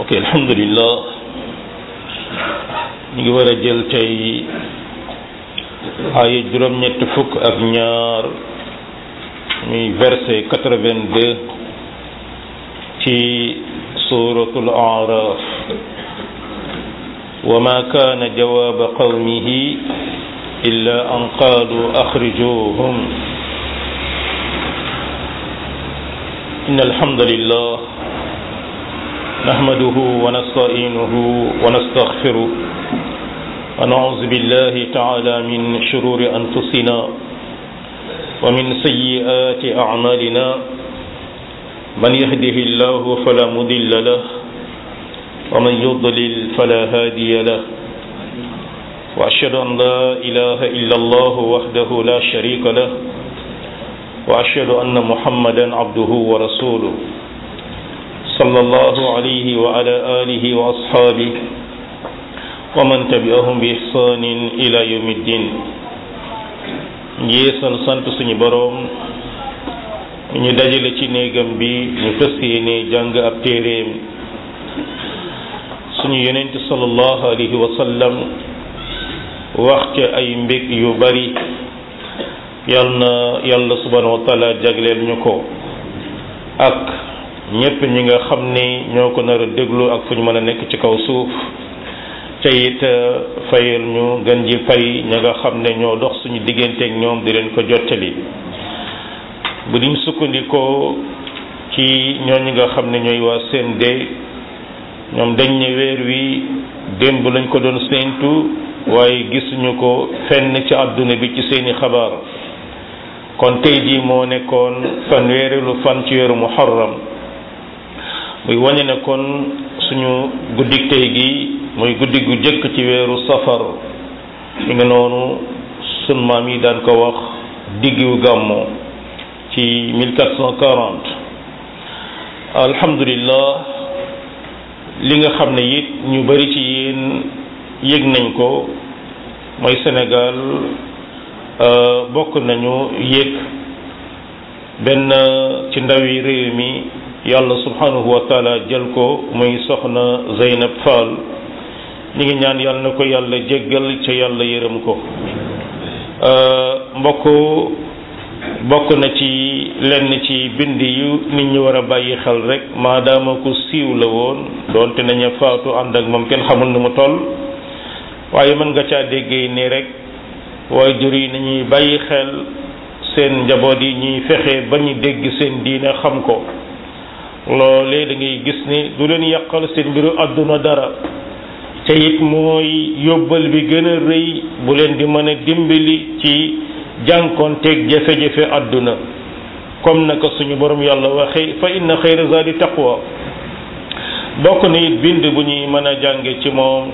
ok alhamdulillah ñu ngi war a jël tey aaya juróom-ñett fukk ak ñaar muy verset quatre-vingt-deux ci suratul araf wa ma kaana jawaaba qawmihi illa an qaalu axrijuhum inna alhamdulillah نحمده ونستعينه ونستغفره ونعوذ بالله تعالى من شرور أنفسنا ومن سيئات أعمالنا من يهده الله فلا مضل له ومن يضلل فلا هادي له وأشهد أن لا إله إلا الله وحده لا شريك له وأشهد أن محمدا عبده ورسوله صلى الله عليه وعلى آله وأصحابه ومن تبعهم بإحسان إلى يوم الدين njeesal sant suñu boroom ñu dajale ci néegam bi ñu fas yéene jàng ab téeréem suñu yonent sallallahu alayhi wa sallam wax ca ay mbég yu bari yal na yàlla subhanahu wa taala jagleel ñu ko ak ñépp ñi nga xam ni ñoo ko nar a déglu ak fu ñu mën a nekk ci kaw suuf ca it fayal ñu gën ji fay ña nga xam ne ñoo dox suñu digganteeg ñoom di leen ko jottali bu diñ sukkandikoo ci ñooñu nga xam ne ñooy waa CND ñoom dañ ne weer wi démb lañ ko doon séentu waaye gisuñu ko fenn ci àdduna bi ci seeni xabaar kon tey jii moo nekkoon fanweerilu fan ci weeru muharram muy wañe ne kon suñu guddik tey gi muy guddi gu jëkk ci weeru safar mi nga noonu sun maam yi daan ko wax diggu gàmmo ci 1440 alhamdulillah li nga xam ne it ñu bari ci yéen yëg nañ ko mooy Sénégal bokk nañu yëg benn ci ndawi réew mi yàlla subhanahu wa taala jël ko muy soxna Zeynab Fall ñi ngi ñaan yàlla na ko yàlla jéggal ca yàlla yërëm ko mbokk bokk na ci lenn ci bind yu nit ñi war a bàyyi xel rek maadaama ko siiw la woon doonte nañu faatu ànd ak moom kenn xamul nu mu toll waaye mën nga caa déggee nii rek waaye jur yi nañuy bàyyi xel seen njaboot yi ñuy fexe ba ñu dégg seen diine xam ko loolee da ngay gis ni du leen yàqal seen mbiru àdduna dara te it mooy yóbbal bi gën a rëy bu leen di mën a dimbali ci jànkoonteeg jafe-jafe àdduna comme naka suñu borom yàlla waxee fa inna xayra zadi taqwa bokk na it bind bu ñuy mën a jànge ci moom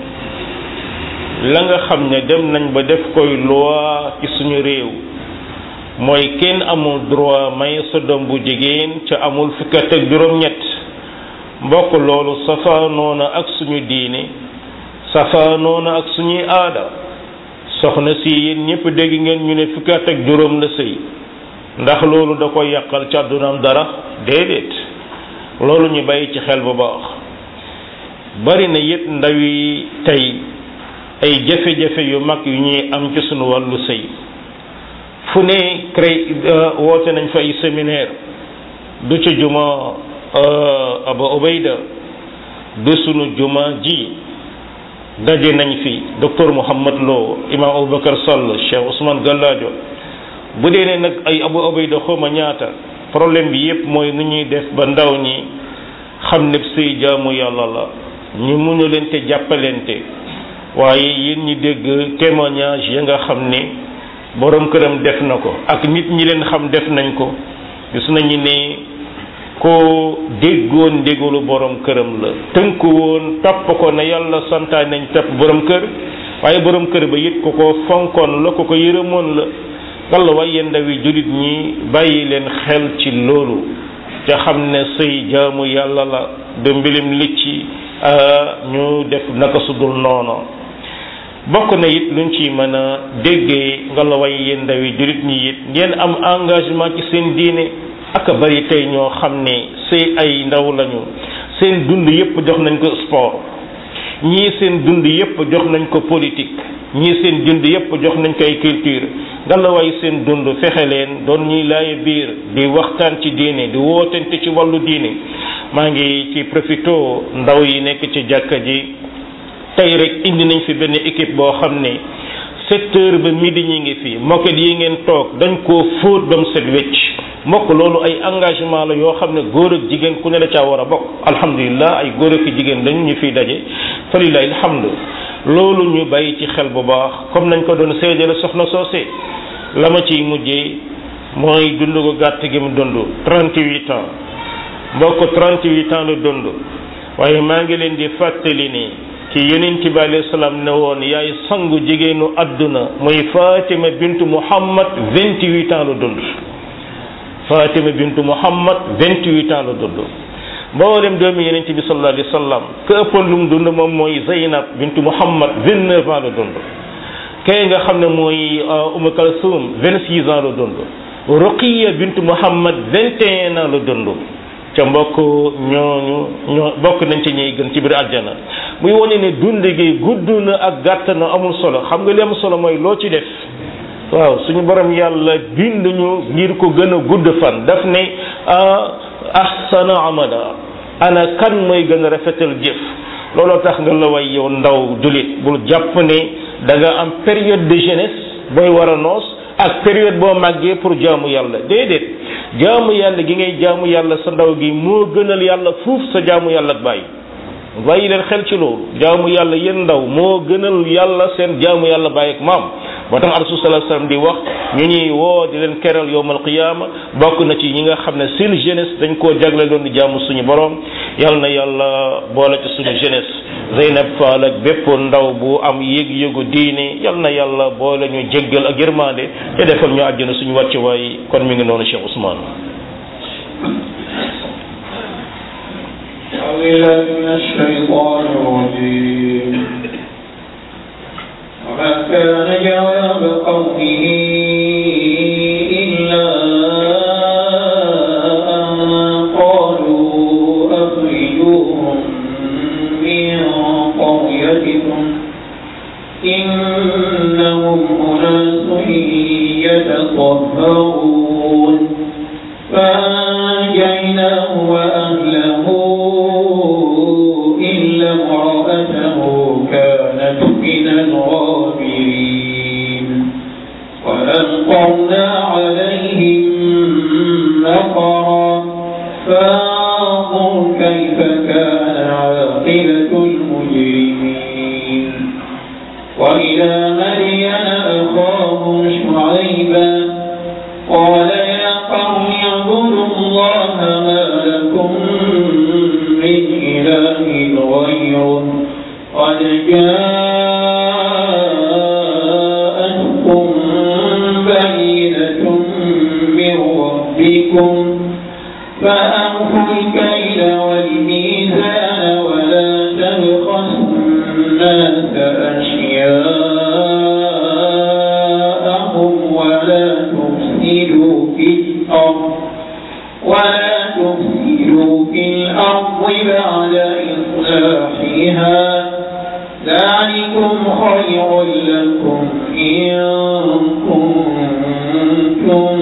la nga xam ne dem nañ ba def koy loi ci suñu réew mooy kenn amul droit may sa doom bu jigéen ca amul fukkat ak juróom-ñett mbokk loolu safaanoona ak suñu diine safaanoona ak suñuy aada soxna si yéen ñëpp dégg ngeen ñu ne fukkat ak juróom la sëy ndax loolu da koy yàqal ci àddunaam dara déedéet loolu ñu bàyyi ci xel bu baax bari na it ndaw yi tey ay jafe-jafe yu mag yu ñuy am ci suñu wàllu sëy fu ne cré woote nañ fa ay séminaire du ci juma Aba Ubayda du sunu juma ji daje nañ fi docteur Mouhamad Lo imam Aboubacar Sall Cheikh Ousmane Galladio bu dee ne nag ay Abu Ubayda xawma ñaata problème bi yépp mooy nu ñuy def ba ndaw ñi xam ne sëy jaamu yàlla la ñu muñu leen te jàppalente waaye yéen ñi dégg témoignage ya nga xam ne borom këram def na ko ak nit ñi leen xam def nañ ko gis nañu ne ko déggoon ndégalu borom këram la tënku woon topp ko ne yàlla santaane nañ topp borom kër waaye borom kër ba it ko ko fonkoon la ko ko yërëmoon la walla waaye yéen ndawi jullit ñi bàyyi leen xel ci loolu te xam ne sëy jaamu yàlla la de mbilim licci ñu def naka sudul noonu bokk na it luñ ci mën a déggee nga la way yéen ndawi jullit ñi it ngeen am engagement ci seen diine ak bari tey ñoo xam ne sëy ay ndaw lañu seen dund yépp jox nañ ko sport ñii seen dund yépp jox nañ ko politique ñii seen dund yépp jox nañ ko ay culture ngalawaay seen dund fexe leen doon ñuy laay biir di waxtaan ci diine di wootante ci wàllu diine maa ngi ci profito ndaw yi nekk ci jàkka ji tey rek indi nañ fi benn équipe boo xam ne sept heures ba midi ñi ngi fi moket yi ngeen toog dañ koo fóot ba mu set wecc mbokk loolu ay engagement la yoo xam ne góor ak jigéen ku ne la caa war a bokk alhamdulilah ay góor ak jigéen dañu ñu fiy daje falilahi alhamdu loolu ñu bàyyi ci xel bu baax comme nañ ko doon seedale soxna soosé la ma ciy mujjee mooy dund ko gàtt gi mu dund 38 ans mbokk 38 ans la dund waaye maa ngi leen di fàttali ni ci yonent bi alayhi salaam ne woon yaay sangu jigéenu adduna muy Fatima bintu Muhammad 28 ans la dund Fatima bintu Muhammad 28 ans la dund mboolem doomi yonent bi sallallahu alayhi wa sallam ka ëppoon lu mu dund moom mooy Zeynab bintu Muhammad 29 ans la dund kay nga xam ne mooy Umm Kalsum 26 ans la dund Ruqiya bintu Muhammad 21 ans la dund ca mbokk ñooñu ñoo bokk nañ ci ñuy gën ci biir aljana muy wane ne dund gi gudd na ak gàtt na amul solo xam nga li am solo mooy loo ci def waaw suñu borom yàlla bind ñu ngir ko gën a gudd fan daf ne ahsana amala ana kan mooy gën a rafetal jëf looloo tax nga la way yow ndaw dulit bul jàpp ne da nga am période de jeunesse booy war a noos ak période boo màggee pour jaamu yàlla déedéet jaamu yàlla gi ngay jaamu yàlla sa ndaw gi moo gënal yàlla fuuf sa jaamu yàlla ak bàyyi bàyyi leen xel ci loolu jaamu yàlla yéen ndaw moo gënal yàlla seen jaamu yàlla bàyyi ak maam moo tax rasul sallallahu alayhi wasallam di wax ñu ñuy woo di leen keral yowmal qiyaama bokk na ci ñi nga xam ne seen jeunesse dañ koo jagle doon di jaamu suñu borom yàlla na yàlla boole ci suñu jeunesse Zeynab Fall ak bépp ndaw bu am yëg-yëgu diine yàlla na yàlla boole ñu jéggal ak yërmande te defal ñu àjjana suñu wàcc waay kon mi ngi noonu Cheikh Ousmane بالله من الشيطان الرجيم وما كان جواب قومه إلا أن قالوا أخرجوهم من قريتكم إنهم أناس يتطهرون فأنجيناه وأهله إلا امرأته كانت من الغابرين وألقرنا عليهم مطرا فانظر كيف كان عاقبة المجرمين وإلى مدين أخاهم شعيبا قال يا قوم اعبدوا الله ما لكم من إله غيره قد جاءتكم بينة من ربكم فأوفوا الكيل والميزان ولا تبخسوا الناس أشياءهم ولا تفسدوا في الأرض ولا تفسدوا في الأرض بعد إصلاحها ذلكم خير لكم إن كنتم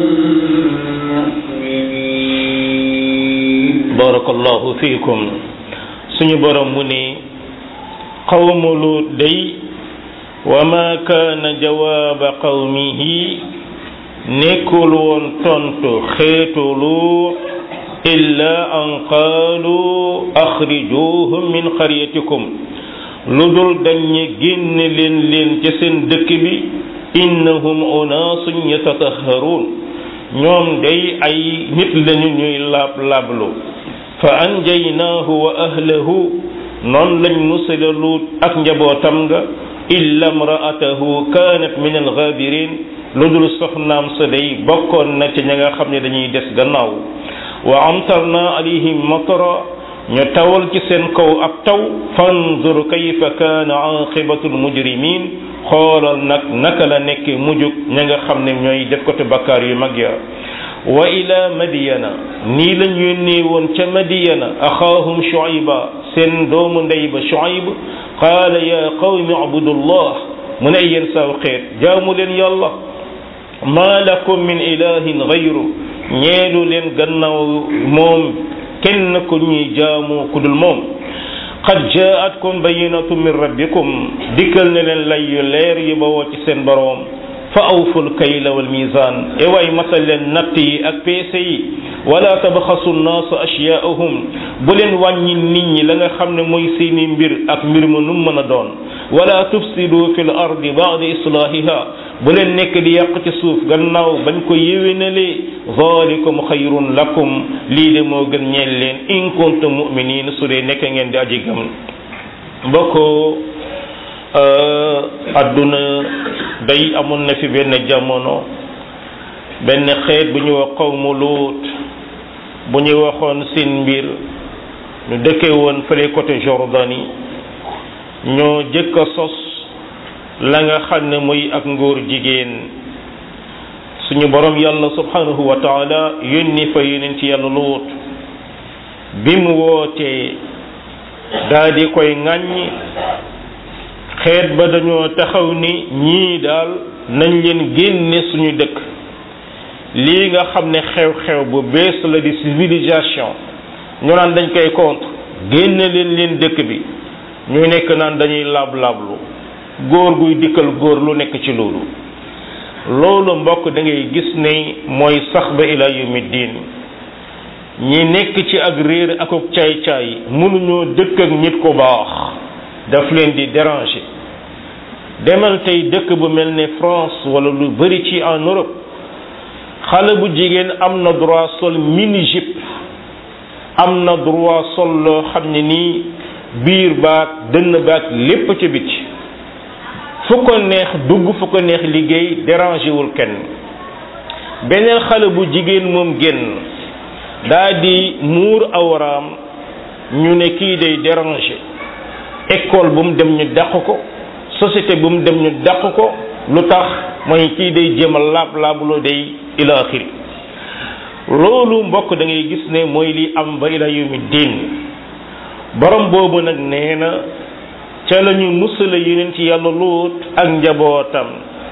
مؤمنين barakallahu fiikum suñu borom mu ne qawmu luut day wa ma kaana jawaaba qawmihi nekkul woon tontu xeetu luut illa an qaalu axrijuhum min qaryatikum lu dul dañu génne leen leen ca seen dëkk bi innahum unaasun yatatahharuun ñoom day ay nit lañu ñuy laab laablu fa anjaynaahu wa ahlahu noon lañ musala luut ak njabootam nga illa mraatahu kaanat min algaabirin lu dul soxnaam sa day bokkoon na ci ña nga xam ne dañuy des gannaaw wa amtarna alayhim matara ñu tawal ci seen kaw ab taw fanzur kayfa kaana aqibatu almujrimin xoolal nag naka la nekk mujug ña nga xam ne ñooy def ko te bakkaar yu mag ya wa ila madiyana nii lañ yónnee woon ca madiyana axaahum shuayba seen doomu ndey ba shuayb qaala ya qawmi abudullah mu ne yéen saw xeet jaamu leen yàlla maa lakum min ilahin gayru ñeelu leen gannaaw moom kenn ku ñuy jaamu ku dul moom qad jaatkum bayinatu min rabbikum dikkal ne leen lay yu leer yu bawoo ci seen boroom fa awful kayla wal mizan e waay matal leen natt yi ak peese yi wala tabxasu nnaasa ashyaahum bu leen wàññi nit ñi la nga xam ne mooy seeni mbir ak mbir ma nu mën a doon wala tufsidu fi l ardi baada islahiha bu leen nekk di yàq ci suuf gannaaw bañ ko yéwénalee zalikum xayrun lakum lii de moo gën ñeel leen in kuntum muminin su dee nekk ngeen di aji gëm mbokk adduna day amoon na fi benn jamono benn xeet bu ñu wax qawmu luut bu ñu waxoon seen mbir ñu dëkke woon fële côté Jordanie ñoo jëkk a sos la nga xam ne muy ak ngóor jigéen suñu borom yàlla subhanahu wa taala yónni fa yónent ci yàlla luut bi mu wootee daa di koy ŋàññ xeet ba dañoo taxaw ni ñii daal nañ leen génne suñu dëkk lii nga xam ne xew-xew bu bees la di civilisation ñu naan dañ koy contre génne leen leen dëkk bi ñu nekk naan dañuy laab-laablu góor guy dikkal góor lu nekk ci loolu loolu mbokk da ngay gis ne mooy sax ba ila yawmi diin ñi nekk ci ak réer ak ak caay-caay mënuñoo dëkk ak nit ku baax daf leen di déranger demal tey dëkk bu mel ne France wala lu bari ci en Europe xale bu jigéen am na droit sol mini jupe am na droit sol loo xam ne nii biir baag dënn baag lépp ci biti fu ko neex dugg fu ko neex liggéey dérangé wul kenn beneen xale bu jigéen moom génn daa di muur awraam ñu ne kii day dérangé école bu mu dem ñu dàq ko société bu mu dem ñu dàq ko lu tax mooy kii day jéem a laab laabuloo day ila axiri loolu mbokk da ngay gis ne mooy li am ba ila yawmi diin borom boobu nag nee na ca la ñu musala yeneen ci yàlla luut ak njabootam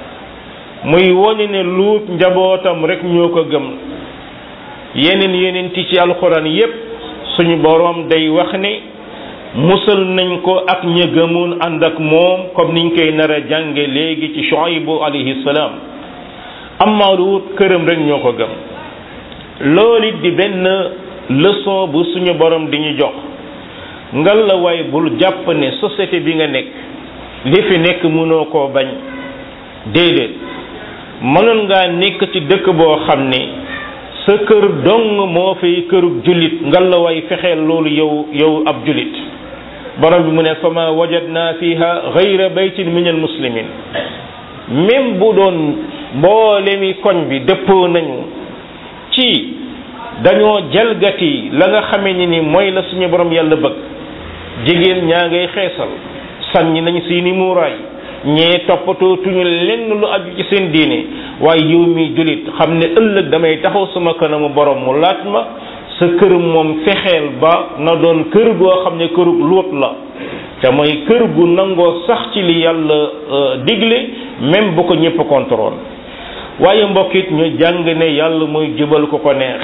muy wone ne luut njabootam rek ñoo ko gëm yeneen yeneen ci alxuraan yépp suñu borom day wax ne musal nañ ko ak ña gëmoon ànd ak moom comme niñ koy nar a jànge léegi ci Shuaybu alayhi salaam amma luut këram rek ñoo ko gëm loolu it di benn leçon bu suñu borom di ñu jox ngal la waay bul jàpp ne société bi nga nekk li fi nekk mënoo koo bañ déedéet mënoon ngaa nekk ci dëkk boo xam ne sa kër dong moo fay kërug jullit ngal la waay fexeel loolu yow yow ab jullit borom bi mu ne fama wajadna fiha gayra baytin min al muslimin même bu doon mboolemi koñ bi dëppoo nañu ci dañoo jalgati la nga xamee ni ni mooy la suñu borom yàlla bëgg jigéen ñaa ngay xeesal sànni nañ seeni muuraay ñee toppatoo tuñu lenn lu aju ci seen diine waaye yow mi jullit xam ne ëllëg damay taxaw sama kanamu borom mu laaj ma sa kër moom fexeel ba na doon kër goo xam ne këru luut la te mooy kër gu nangoo sax ci li yàlla digle même bu ko ñëpp contrôle waaye mbokkit ñu jàng ne yàlla mooy jubal ko ko neex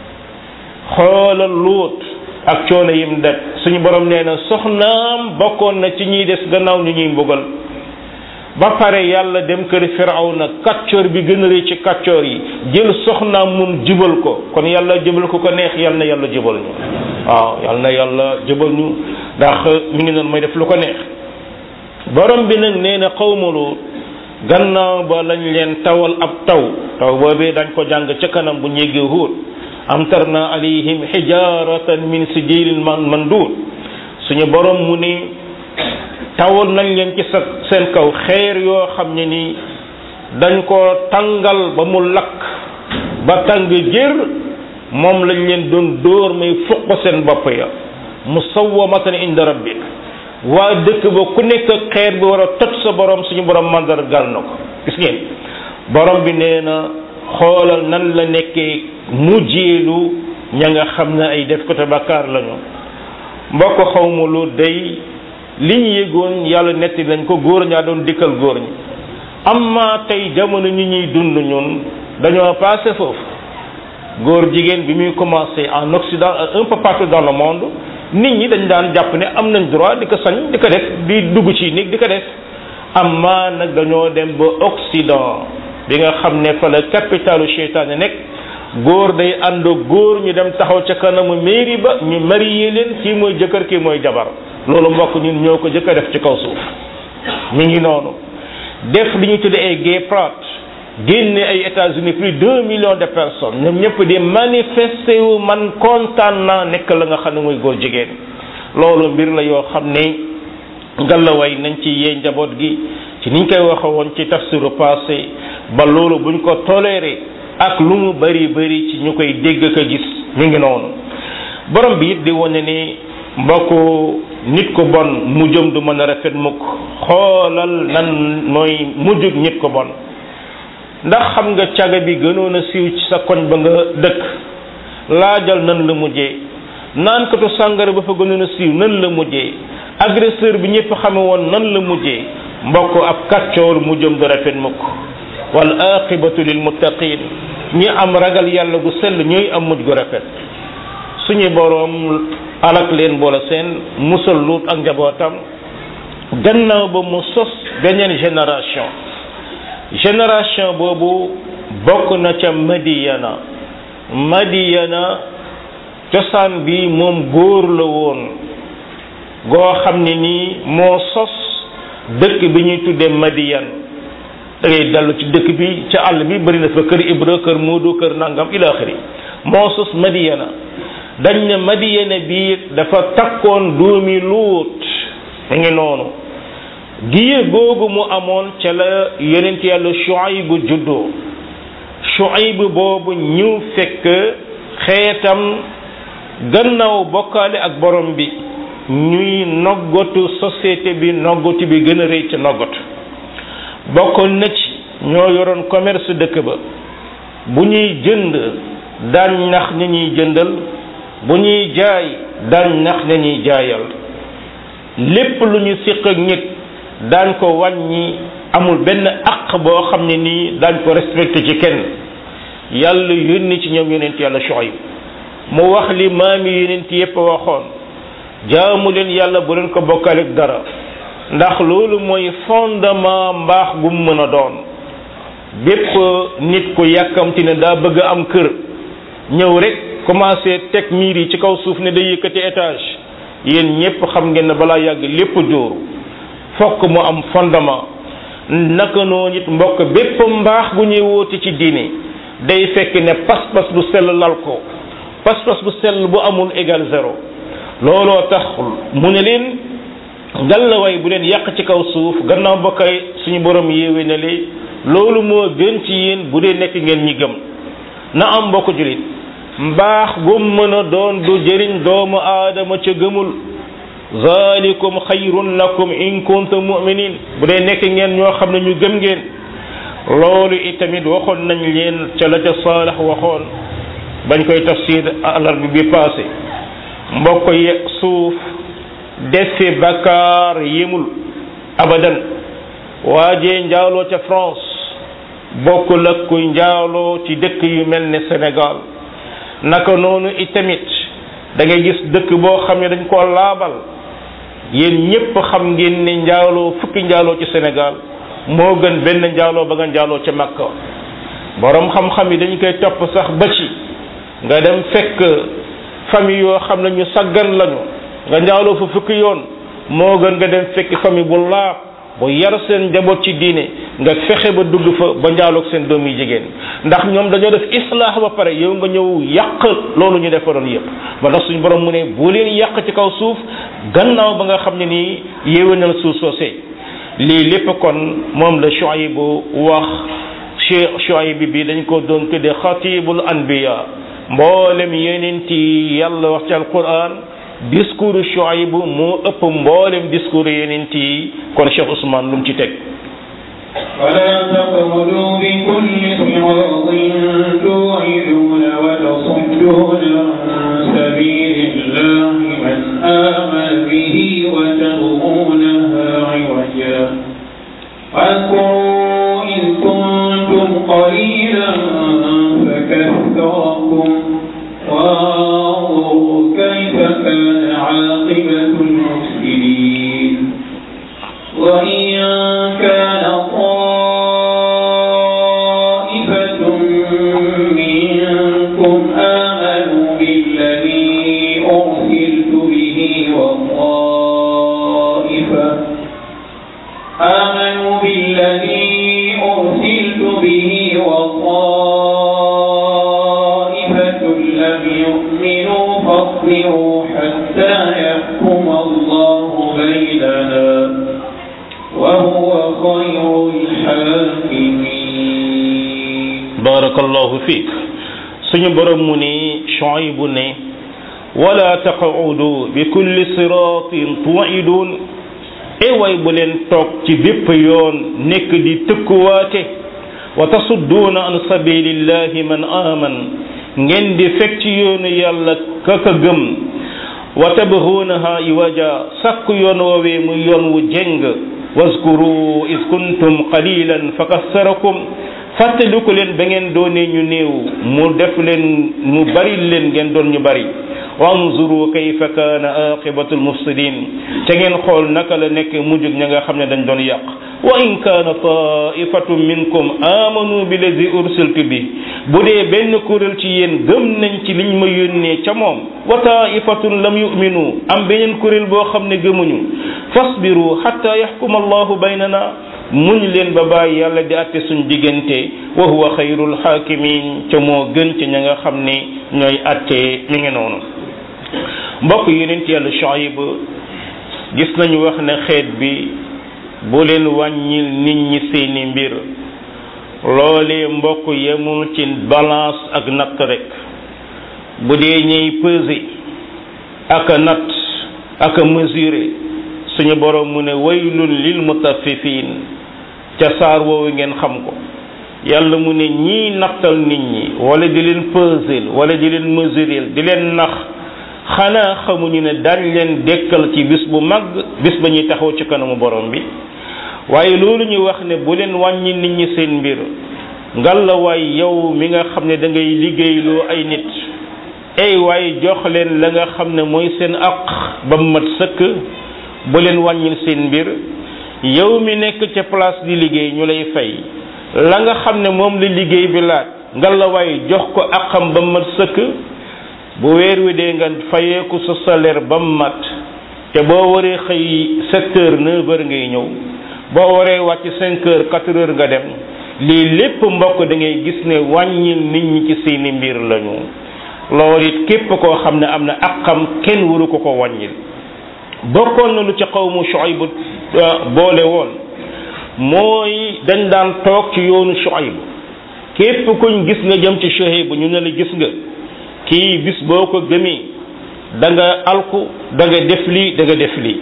xoolal luut ak coono yim det suñu borom nee na soxnaam bokkoon na ci ñiy des gannaaw ñu ñuy mbugal ba pare yàlla dem kër firawna kàccoor bi gën a rëy ci kàccoor yi jël soxnaam moom jubal ko kon yàlla jubal ko ko neex yàlla na yàlla jubal ñu waaw yàlla na yàlla jubal ñu ndax mi ngi noonu mooy def lu ko neex borom bi nag nee na xawma Luut gannaaw ba lañ leen tawal ab taw taw boobee dañ ko jàng ca kanam bu ñéggee Huud amtarna alayhim xijaratan min sijilin mandud suñu borom mu ni tawal nañ leen ci sa seen kaw xeer yoo xam ne ni dañ ko tàngal ba mu lakk ba tàng jër moom lañ leen doon dóor may fuq seen bopp ya musawwamatan inda rabbik waa dëkk ba ku nekk xeer bi war a toj sa borom suñu borom mandargal na ko gis ngeen borom bi nee na xoolal nan la nekkee mujjeelu ña nga xam ne ay def ko te bakkaar lañu mbokk xawma lu day li ñu yëgoon yàlla netti nañ ko góor ñaa doon dikkal góor ñi amma tey jamono ñi ñuy dund ñun dañoo passé foofu góor jigéen bi muy commencé en Occident un peu partout dans le monde nit ñi dañ daan jàpp ne am nañ droit di ko sañ di ko def di dugg ci nit di ko def amma nag dañoo dem ba Occident bi nga xam ne fa la capitalu seytaane nekk góor day ànd góor ñu dem taxaw ca kanamu mairie ba ñu marié leen kii mooy jëkkër kii mooy jabar loolu mbokk ñun ñoo ko jëkk a def ci kaw suuf mi ngi noonu def li ñu tuddee ay gay pride génne ay États-Unis plus de deux millions de personnes ñoom ñëpp di manifester wu man kontaan naa nekk la nga xam ne mooy góor jigéen loolu mbir la yoo xam ne ngallaway nañ ci yee njaboot gi ci niñ koy waxe woon ci tafsiru passé ba loolu buñ ko toléré ak lu mu bari bari ci ñu koy dégg ko gis mi ngi noonu borom bi it di wane ni mbokku nit ko bon mujjam du mën a rafet mukk xoolal nan mooy mujjug nit ko bon ndax xam nga caga bi gënoon a siiw ci sa koñ ba nga dëkk laajal nan la mujjee naankatu sàngara ba fa gënoon a siiw nan la mujjee agresseur bi ñëpp xame woon nan la mujjee mbokk ab kàccoor mujjam du rafet mukk wal aqibatu lil muttaqin ñi am ragal yàlla gu sell ñooy am mujj gu rafet suñu boroom alak leen boole seen musal luut ak njabootam gannaaw ba mu sos beneen génération génération boobu bokk na ca madiyana madiyana cosaan bi moom góor la woon goo xam ne nii moo sos dëkk bi ñuy tuddee madiyan da ngay dellu ci dëkk bi ca àll bi bëri na fa kër ibra kër muudu kër nangam ila axiri moo sos madiyana dañ ne madiyana bi dafa takkoon doomi luut mu ngi noonu giir googu mu amoon ca la yonent yàlla Shuayb bu juddoo Shuayb boobu ñu fekk xeetam gannaaw bokkaale ak borom bi ñuy noggatu société bi noggatu bi gën a rëy ca noggatu bokkoon na ci ñoo yoroon commerce dëkk ba bu ñuy jënd daan nax ña ñuy jëndal bu ñuy jaay daan nax ña ñuy jaayal lépp lu ñu siq ak nit daañ ko wàññi amul benn aq boo xam ne nii daañ ko respecté ci kenn yàlla yónni ci ñoom yonent yàlla Shuayb mu wax li maami yonent yépp waxoon jaamu leen yàlla bu leen ko bokkale ak dara ndax loolu mooy fondement mbaax gu mu mën a doon bépp nit ku yàkkamti ne daa bëgg am kër ñëw rek commencé teg miir yi ci kaw suuf ne day yëkkati étage yéen ñépp xam ngeen ne balaa yàgg lépp jóoru fokk mu am fondement naka noonu it mbokk bépp mbaax gu ñuy woote ci diine day fekk ne pas-pas bu sell lal ko pas-pas bu sell bu amul égal zéro looloo tax mu ne leen ngallaway bu leen yàq ci kaw suuf gannaaw ba kay suñu borom yéewe ne li loolu moo gën ci yéen bu dee nekk ngeen ñi gëm na am mbokk julit mbaax gum mën a doon du jëriñ doomu aadama ca gëmul zalikum xayrun lakum in kuntum mu'minin bu dee nekk ngeen ñoo xam ne ñu gëm ngeen loolu itamit waxoon nañ leen ca la ca saalax waxoon bañ koy tafsir alarbi bi passé mbokk ye suuf defi bakkaar yemul abadan waajee njaaloo ca France bokkul ak kuy njaaloo ci dëkk yu mel ne Sénégal naka noonu itamit da ngay gis dëkk boo xam ne dañ koo laabal yéen ñépp xam ngeen ne njaaloo fukki njaaloo ci Sénégal moo gën benn njaaloo ba nga njaaloo ca Makka borom xam-xam yi dañ koy topp sax ba ci nga dem fekk famille yoo xam ne ñu saggan lañu nga njaaloo fa fukki yoon moo gën nga dem fekk famille bu laab bu yar seen njaboot ci diine nga fexe ba dugg fa ba njaaloog seen doom yi jigéen ndax ñoom dañoo def islaax ba pare yow nga ñëw yàq loolu ñu defaroon yépp ba ndax suñu borom mu ne bu leen yàq ci kaw suuf gannaaw ba nga xam ne nii yéwénal suuf soosee lii lépp kon moom la Shuayb wax Cheikh Shuayb bi dañ ko doon tudde xatibul anbiya mboolem yeneen ci yàlla wax ci alquran discours Shuayb moo ëpp mboolem discours yeneen yi kon Cheikh Ousmane lu mu ci teg ولا تقعدوا بكل صراط توعدون وتصدون عن سبيل الله من آمن به وتبغونها عوجا واذكروا إذ كنتم قليلا فكثركم وانظروا كيف كان عاقبة المفسدين وإن كان طائفة منكم آمنوا بالذي أرسلت به وطائفة آمنوا بالذي أرسلت به وطائفة لم يؤمنوا فاصبروا حتى يحكم الله بيننا وهو خير الحاكمين barakallahu fiik suñu borom mu ni Shuaybu ne wala taqudu bi kulli siratin tuidun e way bu leen toog ci bépp yoon nekk di tëkkuwaate wa tasudduuna an sabilillahi man aman ngeen di fekk ci yoonu yàlla kaka gëm wa tabghuunaha iwaja sàkk yoon woowee muy yoon wu jeng waskuru is kuntum qalilan fa kassarakum fàttaliku leen ba ngeen doonee ñu néew mu def leen mu bari leen ngeen doon ñu bari wanzuru kayfa kaana aqibatu almufsidin te ngeen xool naka la nekk mujjug ña nga xam ne dañ doon yàq wa in kaana taifatun minkum amanu bi lazi ursiltu bi bu dee benn kuréel ci yéen gëm nañ ci liñ ma yónnee ca moom wa taifatun lam yuminu am beneen kuréel boo xam ne gëmuñu fasbiru hatta yaxkuma allahu baynana muñ leen ba bàyyi yàlla di àtte suñ diggante wa huwa xayrul xaakimin ca moo gën ci ña nga xam ne ñooy àtte mi ngi noonu mbokk yonent yàlla Shuayb gis nañu wax ne xeet bi bu leen wàññil nit ñi seeni mbir loolee mbokk yemul ci balance ak natt rek bu dee ñuy peser ak a natt ak a mesurer suñu borom mu ne waylun lil mutaffifin ca saar woowu ngeen xam ko yàlla mu ne ñii nattal nit ñi wala di leen peser wala di leen mesurer di leen nax xanaa xamuñu ne daañ leen dekkal ci bis bu mag bis ba ñuy taxaw ci kanamu borom bi waaye loolu ñu wax ne bu leen wàññi nit ñi seen mbir ngal la waay yow mi nga xam ne da ngay liggéeyloo ay nit ay waaye jox leen la nga xam ne mooy seen aq ba mu mat sëkk bu leen wàññil seen mbir yow mi nekk ca place di liggéey ñu lay fay la nga xam ne moom la liggéey bi laaj ngal la waay jox ko aqam ba mu mat sëkk bu weer wi dee nga fayeeku sa salaire ba mu mat te boo waree xëy sept heures neuf heures ngay ñëw boo waree wàcc cinq heures quatre heures nga dem lii lépp mbokk da ngay gis ne wàññil nit ñi ci seeni mbir lañu loolu it képp koo xam ne am na aqam kenn waru ko ko wàññil bokkoon na lu ci xawmu Shuayb boole woon mooy dañ daan toog ci yoonu Shuayb képp kuñ gis nga jëm ci Shuayb ñu ne la gis nga kii bis boo ko gëmee da nga alku da nga def lii da nga def lii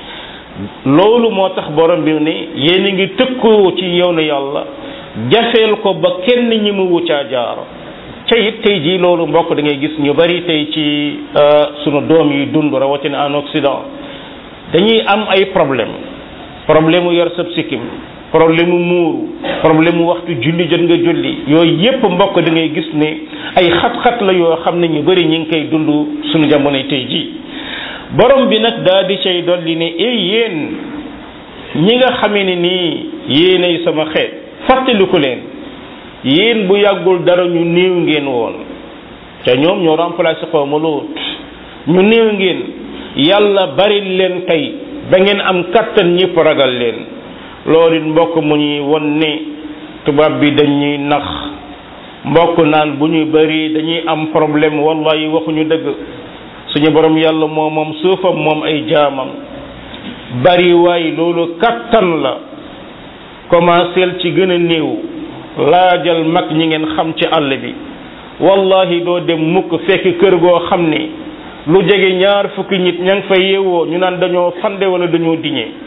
loolu moo tax borom bi ne yéen a ngi tëkkoo ci yow na yàlla jafeel ko ba kenn ñi mu wuccaa jaar ca it tey jii loolu mbokk da ngay gis ñu bari tey ci sunu doom yi dund rawatina en Occident dañuy am ay problème problème mu yor sab sikkim problème mu muuru problème mu waxtu julli jot nga julli yooyu yépp mbokk da ngay gis ne ay xat-xat la yoo xam ne ñu bari ñu ngi koy dund sunu jamonoy tey jii borom bi nag daa di cay dolli ne ey yéen ñi nga xamee ne nii yéenay sama xeet fàttaliku leen yéen bu yàggul dara ñu néew ngeen woon te ñoom ñoo remplacé xaw ma loot ñu néew ngeen yàlla bari leen tey ba ngeen am kattan ñëpp ragal leen loolu it mbokk mu ñuy won ne tubaab bi dañuy nax mbokk naan bu ñuy bari dañuy am problème wallahi waxuñu dëgg suñu borom yàlla moo moom suufam moom ay jaamam bari waay loolu kattan la commenceel ci gën a néew laajal mag ñi ngeen xam ci àll bi wallahi doo dem mukk fekk kër goo xam ne lu jege ñaar fukki nit ña ngi fa yeewoo ñu naan dañoo fande wala dañoo diñee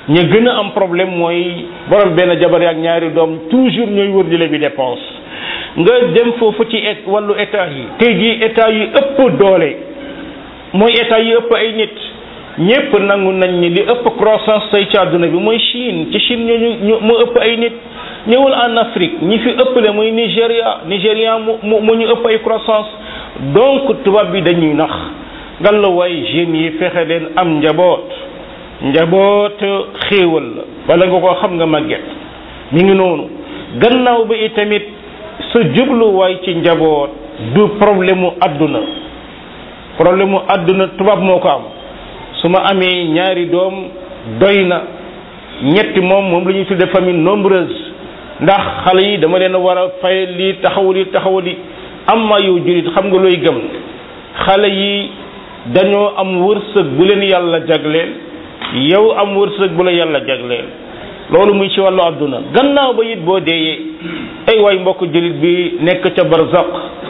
ña gën a am problème mooy borom benn jabar ak ñaari doom toujours ñooy wër di bi dépense nga dem foofu ci et wàllu état yi tey jii état yi ëpp doole mooy état yi ëpp ay nit ñépp nangu nañ ni li ëpp croissance tey ci àdduna bi mooy Chine ci Chine ñooñu ñu mu ëpp ay nit ñëwul en Afrique ñi fi ëppale mooy Nigéria Nigéria mu mu mu ñu ëpp ay croissance donc tubaab bi dañuy nax ngan la waay jeunes yi fexe leen am njaboot njaboot xéewal la bala nga ko xam nga màgget mi ngi noonu gannaaw ba itamit sa jubluwaay ci njaboot du problème mu àdduna problème mu àdduna tubaab moo ko am su ma amee ñaari doom doy na ñetti moom moom la ñuy tudde famille nombreuse ndax xale yi dama leen war a fay lii taxawali taxawali am ma yow julit xam nga looy gëm xale yi dañoo am wërsëg bu leen yàlla jagleel yow am wërsëg bu la yàlla jagleel loolu muy ci wàllu àdduna gannaaw ba it boo deeyee ay waay mbokk julit bi nekk ca barzaq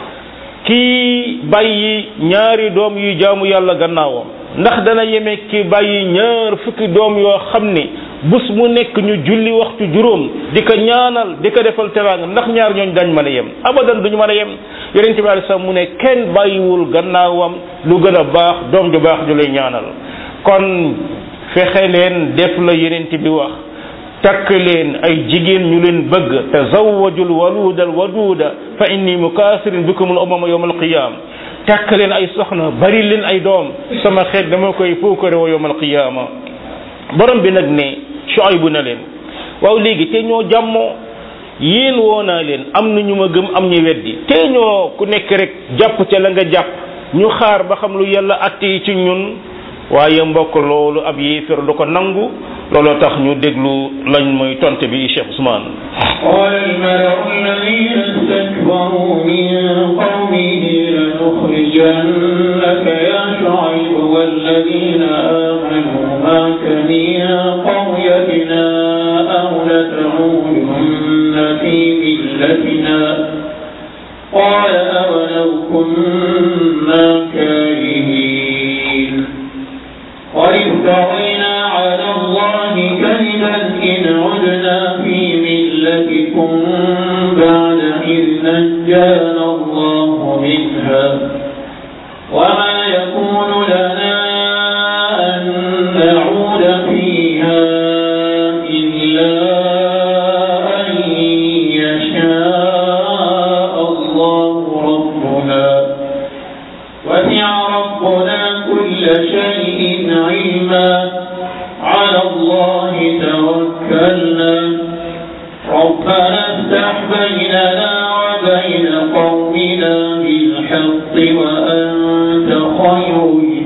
kii bàyyi ñaari doom yuy jaamu yàlla gannaawam ndax dana yeme ki bàyyi ñaar fukki doom yoo xam ni bés mu nekk ñu julli waxtu juróom di ko ñaanal di ko defal teraanga ndax ñaar ñooñ dañ mën a yem abadan duñu mën a yem yonente bi alei salaam mu ne kenn bàyyiwul gannaawam lu gën a baax doom ju baax ju lay ñaanal kon fexe leen def la yonente bi wax takk leen ay jigéen ñu leen bëgg tazawwajul waluda al waduda fa inni mukaasirin bikum al umama yawm al qiyam takk leen ay soxna bari leen ay doom sama xeet dama koy puukare wa yawm al qiyama borom bi nag ne Shuaybu na leen waaw léegi te ñoo jàmmoo yéen woo naa leen am na ñu ma gëm am ñu weddi te ñoo ku nekk rek jàpp ca la nga jàpp ñu xaar ba xam lu yàlla atte yi ci ñun waaye mbokk loolu ab yéefér du ko nangu looloo tax ñu déglu lañ mooy tonte bi Cheikh Ousmane قال الملأ الذين استكبروا من قومه لنخرجنك يا شعيب والذين آمنوا معك من قريتنا أو لتعودن في ملتنا قال أولو كنا كارهين قد افترينا على الله كذبا إن عدنا في ملتكم بعد إذ نجانا الله منها وما يكون لنا أن نعود فيها إلا أن يشاء الله ربنا وسع ربنا كل شيء علما على الله توكلنا ربنا افتح بيننا وبين قومنا بالحق وأنت خير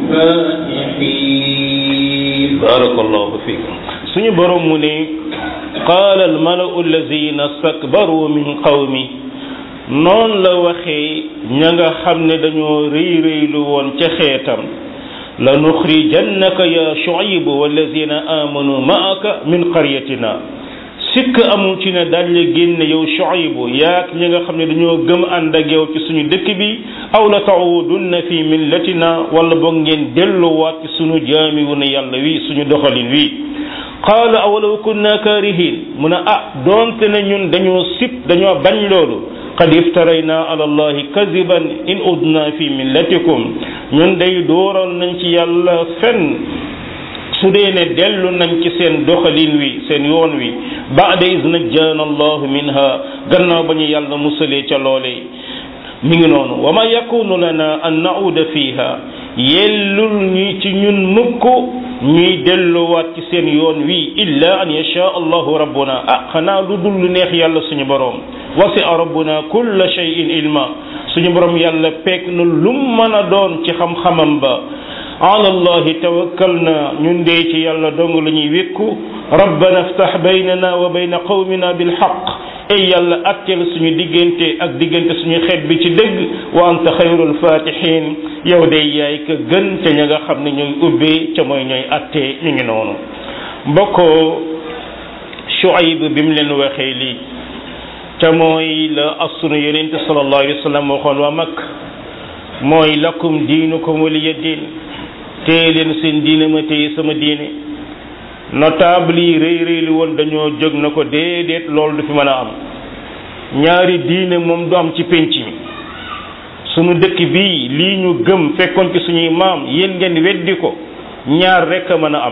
الفاتحين barakallahu fikum suñu borom mu ne qaala al malau allazina stakbaru min qawmi noonu la waxee ña nga xam ne dañoo rëy rëylu woon ca xeetam la nuxrijannaka ya shuayb wallazina amanu maaka min qaryatina sikk amul ci ne dañ la génne yow shuayb yaak ñi nga xam ne dañoo gëm ànd ak yow ci suñu dëkk bi aw la taudunna fi millatina wala boog ngeen delluwaat ci suñu jaami wu ne yàlla wi suñu doxalin wi qaala awalaw kunna kaarihin mu ne ah doonte ne ñun dañoo sib dañoo bañ loolu qad iftarayna ala allahi kadiban in udna fi millatikum ñun day dooral nañ ci yàlla fen su dee ne dellu nañ ci seen doxalin wi seen yoon wi baada is najjaana allahu minha gannaaw ba ñu yàlla musalee ca loole mi ngi noonu wa ma yakunu lana an nauda fiha yellul ñi ci ñun mukk ñuy delluwaat ci seen yoon wi illa an yasha allahu rabbuna ah xanaa lu dul lu neex yàlla suñu boroom wasi'a rabbuna kulla shay'in ilma suñu boroom yàlla peeg na lum mën a doon ci xam-xamam ba ala allahi tawakkalna ñun dee ci yàlla dong la ñuy wékku rabbana aftax baynana wa bayna qawmina bilxaq ay yàlla atteel suñu diggante ak diggante suñu xeet bi ci dëgg wa anta xayrul fatihin yow day yaay ka gën ca ña nga xam ne ñooy ubbee ca mooy ñooy attee ñu ngi noonu mbokkoo Shuayb bi mu leen waxee lii ca mooy la asunu yonente sallallahu alayhi wa sallam waxoon waa mag mooy lakum diinukum waliya diin téye leen seen diine ma téye sama diine notable yi rëy rëy li woon dañoo jóg na ko déedéet loolu du fi mën a am ñaari diine moom du am ci pénc mi sunu dëkk bii lii ñu gëm fekkoon ci suñuy maam yéen ngeen weddi ko ñaar rekk a mën a am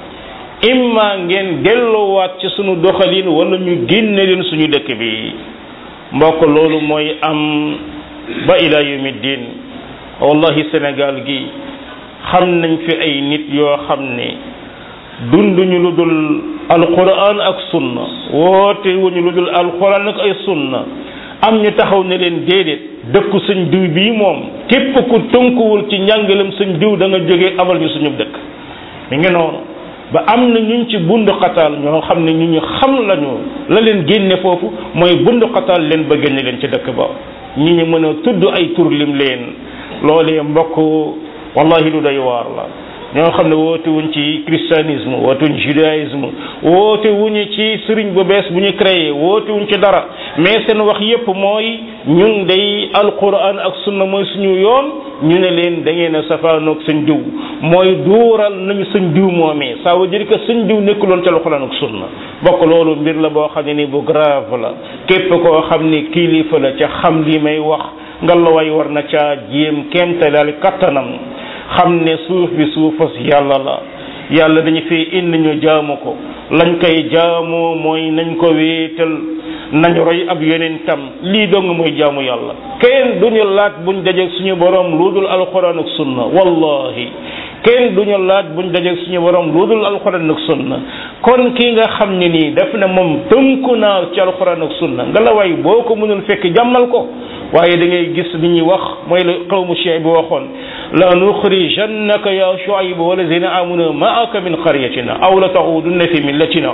imma ngeen delloowaat ci sunu doxalin wala ñu génne leen suñu dëkk bi mbokk loolu mooy am ba ila yawmi diin wallahi Sénégal gi xam nañ fi ay nit yoo xam ne dunduñu lu dul alquran ak sunna woote wuñu lu dul alquran ak ay sunna am ñu taxaw ne leen déedéet dëkku sëñ diw bii moom képp ku tënkuwul ci njàngalem sëñ diw da nga jógee amal ñu suñu dëkk mi ngi noonu ba am na ñuñ ci bundu xataal ñoo xam ne ñu ñu xam lañu la leen génne foofu mooy bundu xataal leen ba génne leen ci dëkk ba ñi ñu mën a tudd ay tur lim leen loolee mbokk wallahi lu doy waar la ñoo xam ne woote wuñ ci christianisme woote wuñ judaïsme woote wuñu ci sëriñ bu bees bu ñu créé woote wuñ ci dara mais seen wax yépp mooy ñun day alquran ak sunna mooy suñu yoon ñu ne leen da ngeen a safaanoog sëñ diw mooy duural nañu sëñ diw moomee ça veut dire que sëñ diw nekkuloon ci alquran ak sunna bokk loolu mbir la boo xam ne ni bu grave la képp koo xam ne kilifa la ca xam li may wax ngallaawaay war na caa jéem kéemtalaal kattanam xam ne suuf bi suufas yàlla la yàlla dañu fi indi ñu jaamu ko lañ koy jaamoo mooy nañ ko wéetal nañ roy ab yonentam lii dong mooy jaamu yàlla kenn duñu laaj buñ dajeeg suñu borom lu dul alquran ak sunna wallahi kenn duñu laaj buñ dajeeg suñu borom lu dul alquran ak sunna kon kii nga xam ne nii daf ne moom tënku naa ci alquran ak sunna nga la way boo ko mënul fekk jàmmal ko waaye da ngay gis li ñuy wax mooy la qawmu Shuayb bi waxoon la nuxrijannaka ya Shuayb walazina amanu maaka min qaryatina aw la taxudunna fi millatina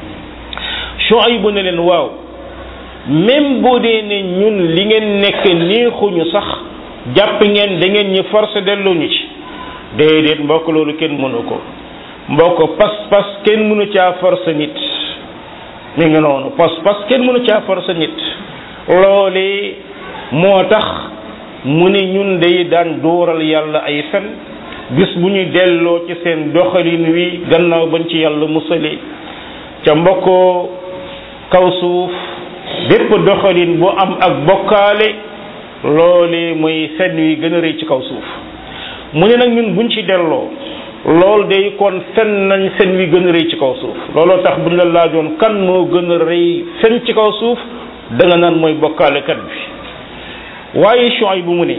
Shuayb ne leen waaw même boo dee ne ñun li ngeen nekk neexuñu sax jàpp ngeen da ngeen ñu forcé delloo ñu ci déedéet mbokk loolu kenn mënu ko mbokk pas-pas kenn mënu caa forcé nit mi ngi noonu pas-pas kenn mënu caa forcé nit loolee moo tax mu ne ñun day daan dóoral yàlla ay fen bis bu ñu delloo ci seen doxalin wi gannaaw bañ ci yàlla musale ca mbokkoo kaw suuf bépp doxalin bu am ak bokkaale loole mooy fen wi gën a rëy ci kaw suuf mu ne nag ñun buñ ci delloo lool day kon fen nañ fen wi gën a rëy ci kaw suuf looloo tax buñ la laajoon kan moo gën a rëy fen ci kaw suuf da nga naan mooy bokkaalekat bi waaye Shuayb bu mu ne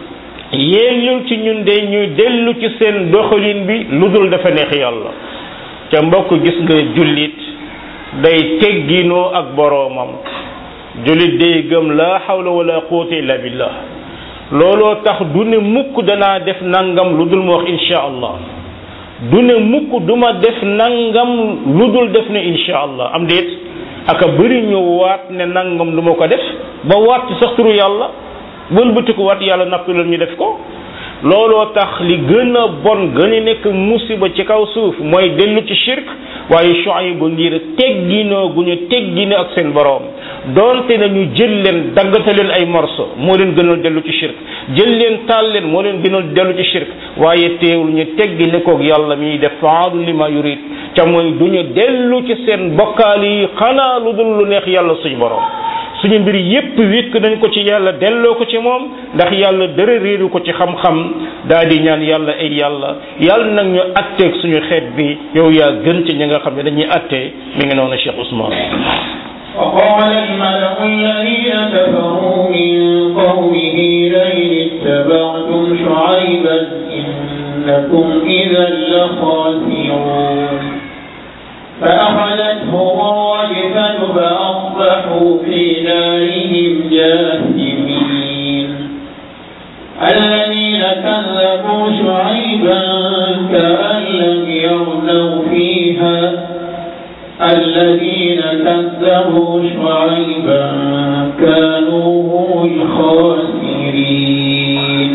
yéelul ci ñun de ñuy dellu ci seen doxalin bi lu dul dafa neex yàlla ca mbokk gis nga jullit day tegginoo ak boroomam jullit day gëm la hawla wala quwwata illa billah looloo tax du ne mukk danaa def nangam lu dul ma wax insha allah du ne mukk duma def nangam lu dul def ne insha allah am déet aka bëri ñu waat ne nangam du ma ko def ba waat ci sax turu yàlla wëlbatiku waat yàlla nappi loolu ñu def ko looloo tax li gën a bon gën a nekk musiba ci kaw suuf mooy dellu ci shirk waaye Shuayb bu ngir tegginoo gu ñu tegginoo ak seen boroom doonte na ñu jël leen daggate leen ay morso moo leen gënal dellu ci shirk jël leen taal leen moo leen gënal dellu ci shirk waaye teewul ñu teggine koog yàlla miy def faalu li ma yurid ca mooy du ñu dellu ci seen bokkaal yi xanaa lu dul lu neex yàlla suñu boroom suñu mbir yépp wékk nañ ko ci yàlla delloo ko ci moom ndax yàlla dara réeru ko ci xam-xam daal di ñaan yàlla ay yàlla yàlla nag ñu atteeg suñu xeet bi yow yaa gën ci ñi nga xam ne dañuy attee mi ngi noonu Cheikh Ousmane وقال الملأ الذين كفروا من قومه لئن اتبعتم شعيبا إنكم إذا لخاسرون فأخذتهم الرجفة فأصبحوا في دارهم جاثمين الذين كذبوا شعيبا كأن لم يغنوا فيها الذين كذبوا شعيبا كانوا هم الخاسرين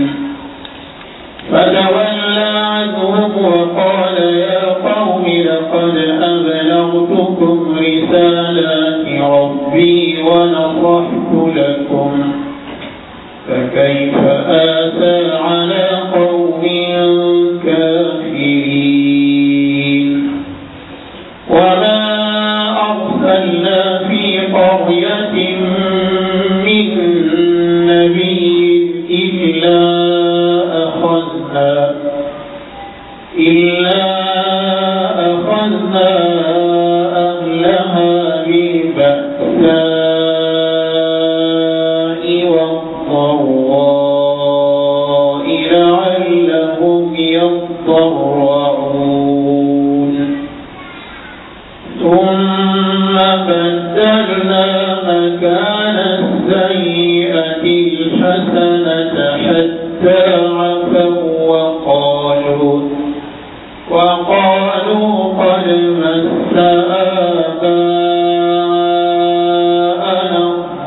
فتولى عنهم وقال يا قوم لقد أبلغتكم رسالات ربي ونصحت لكم فكيف آسى على قوم كافرين أرسلنا في قرية من نبي إلا أخذنا إلا أخذنا أهلها بالبأساء والضراء لعلهم يضرعون ثم بدلنا مكان السيئة الحسنة حتى عفوا وقالوا وقالوا قد مس آباءنا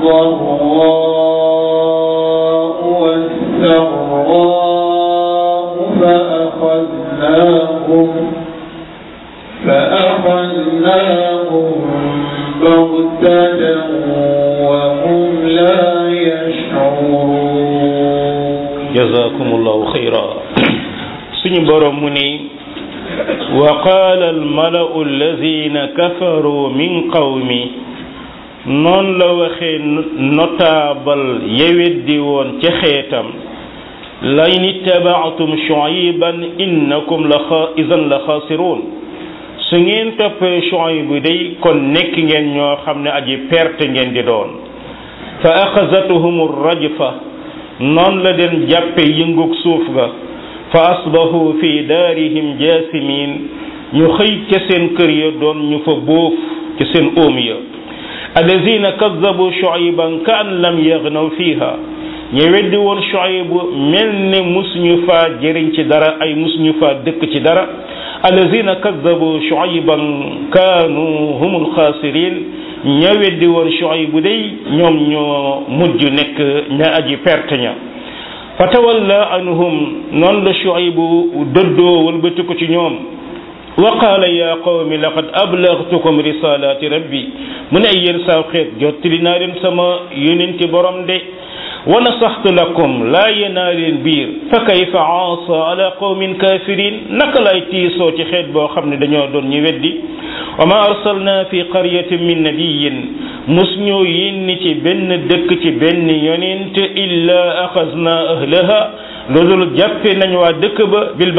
الضراء والسراء فأخذناهم فأخذناهم بغتة وهم لا يشعرون jazakumullahu xayra suñu borom mu ni wa qaala almalau alladina kafaru min qawmi noon la waxee notable yeweddi woon ca xeetam lain ittabaatum shuayban innakum la idan la xaasiruun su ngeen toppee shuayb bu day kon nekk ngeen ñoo xam ne aji perte ngeen di doon fa axazatuhum rajfa noon la den jàppe yëngug suuf ga fa asbahu fi daarihim jaasimin ñu xëy ca seen kër ya doon ñu fa bóof ca seen óom ya allazina kadabu shuayban ka an lam yagnaw fiha ñu weddi woon shuaybu mel ne musuñu faa jëriñ ci dara ay musuñu faa dëkk ci dara allazina kadabu shuayban kaanu humul xaasirin ña weddi woon Shuayb day ñoom ñoo mujj nekk ña aji perte ña fa tawalla anhum noonu la Shuayb dëddoo wëlbati ko ci ñoom wa qaala ya qawmi laqad ablagtukum risalati rabbi mu ne ay yéen saa xeet jottali naa leen sama yonenti borom de wa nasaxtu lakum laa yenaa leen biir fa kayfa aasa ala qawmin kafirin naka lay tiisoo ci xeet boo xam ne dañoo doon ñu weddi wa ma arsalna fi qaryatin min nabiyin mus ñoo yénni ci benn dëkk ci benn yonent illa axasna ahlaha loolu jàppe nañ waa dëkk ba bil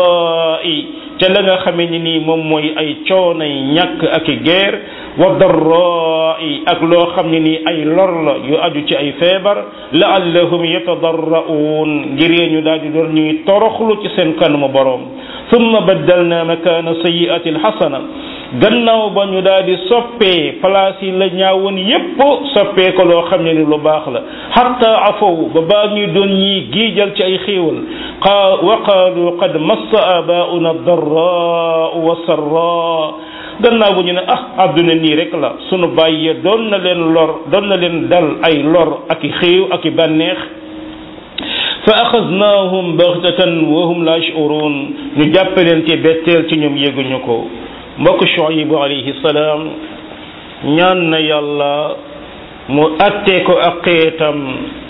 basaai ca la nga xamee ni nii moom mooy ay coonay ñàkk ak i guerre wa darraai ak loo xam ne nii ay lor la yu aju ci ay feebar laallahum yatadarraun ngir ñu daal di doon ñuy toroxlu ci seen kanamu boroom summa baddalna makaana sayiati alxasana gannaaw ba ñu daal di soppee place yi la ñaawoon yépp soppee ko loo xam ne ni lu baax la xatta afow ba baa ñuy doon ñii giijal ci ay xéewal qaa wa qaalu qad massa abauna darraa wa sarraa gannaaw bu ñu ne ah àdduna nii rek la sunu bàyyi doon na leen lor doon na leen dal ay lor ak i xéew ak i bànneex fa axadnaahum baxtatan wa hum la yashurun ñu jàppe leen ci betteel ci ñoom yéguñu ko mbokk Shuayb alayhi salaam ñaan na yàlla mu atte ko ak xeetam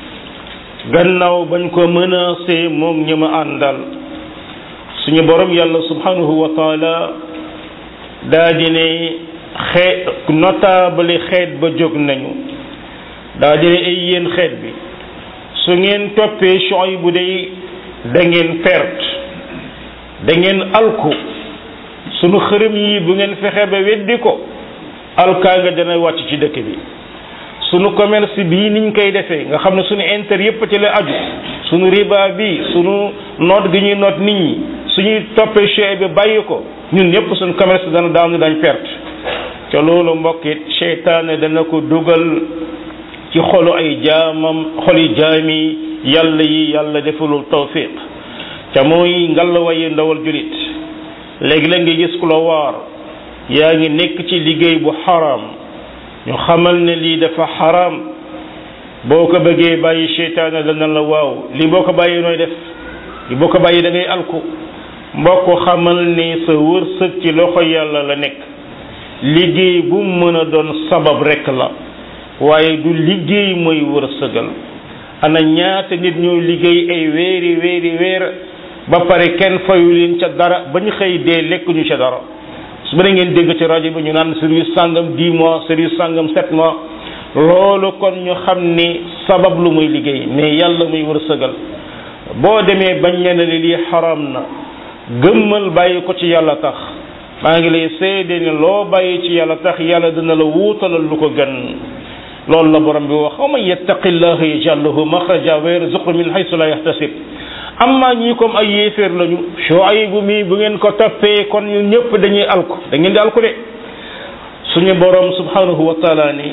gannaaw bañ ko menacé moom ñi ma àndal suñu borom yàlla subhanahu wa taala daa di ne xeet notable xeet ba jóg nañu daa di ne ay yéen xeet bi su ngeen toppee Shuayb bu day da ngeen perte da ngeen alku sunu xërëm yi bu ngeen fexe ba weddi ko alkaa nga dana wàcc ci dëkk bi sunu commerce bii niñ koy defee nga xam ne sunu intérêt yépp ci la aju sunu riba bi sunu noot gi ñuy noot nit ñi suñuy toppee Shuayb bi bàyyi ko ñun ñëpp sunu commerce dana daanu dañ perte ca loolu mbokkit seytaane dana ko dugal ci xolu ay jaamam xoli jaami yàlla yi yàlla defalul tawfiq ca mooy ngalawaye ndawal julit léegi la nga gis ku la waar yaa ngi nekk ci liggéey bu xaraam ñu xamal ne lii dafa xaraam boo ko bëggee bàyyi seytaane dana la waaw lii boo ko bàyyi nooy def lii boo ko bàyyi da ngay alku mbokk xamal ni sa wërsëg ci loxo yàlla la nekk liggéey bu mën a doon sabab rek la waaye du liggéey mooy wërsëgal ana ñaata nit ñoo liggéey ay weeri weeri weer ba pare kenn fayu leen ca dara ba ñu xëy dee lekkuñu ca dara su ba ngeen dégg ci rajo bi ñu naan service sàngam 10 mois service sàngam 7 mois loolu kon ñu xam ni sabab lu muy liggéey mais yàlla muy wërsëgal boo demee bañ ne ne lii xaram na gëmmal bàyyi ko ci yàlla tax maa ngi lay seede ne loo bàyyi ci yàlla tax yàlla dina la wuutalal lu ko gën loolu la borom bi wax wa man yattaqillaha yaj'al lahu maxraja wa yarzuqhu min haythu la yahtasib amma ñii comme ay yéeféer lañu Shuaybu mi bu ngeen ko toppee kon ñun ñëpp dañuy alku da ngeen di alku de suñu borom subhanahu wa taala ni